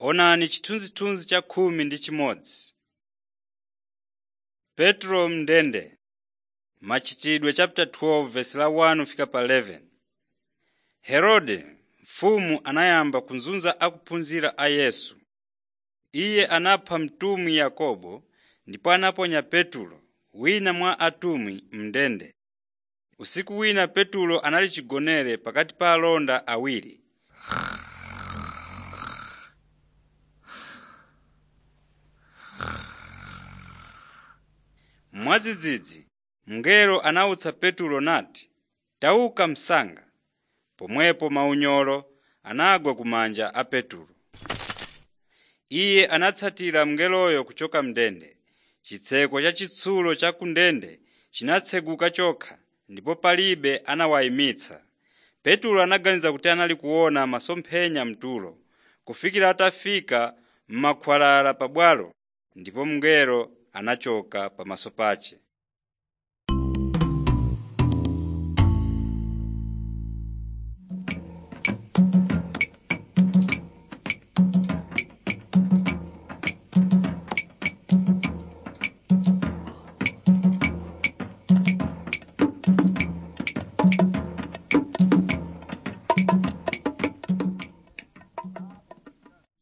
Onani chithunzithunzi cha khumi ndi chimodzi. Petro m'ndende Machitidwe chapter 12 verse la 1 fika pa 11. Herode mfumu anayamba kuzunza ophunzira a Yesu. Iye anapha mtumwi Yakobo ndipo anaponya Petulo, wina mwa atumwi m'ndende. Usiku wina Petulo anali chigonere pakati pa alonda awiri. Mwadzidzidzi mngelo anawutsa Petulo nati, “Tauka msanga!” Pomwepo maunyolo anagwa kumanja a Petulo. Iye anatsatira mngeloyo kuchoka m'ndende. Chitseko cha chitsulo cha ku ndende chinatseguka chokha ndipo palibe anawayimitsa. Petulo anaganiza kuti anali kuona masomphenya mtulo, kufikira atafika m'makhwalala pabwalo ndipo mngelo anachoka pamaso pace.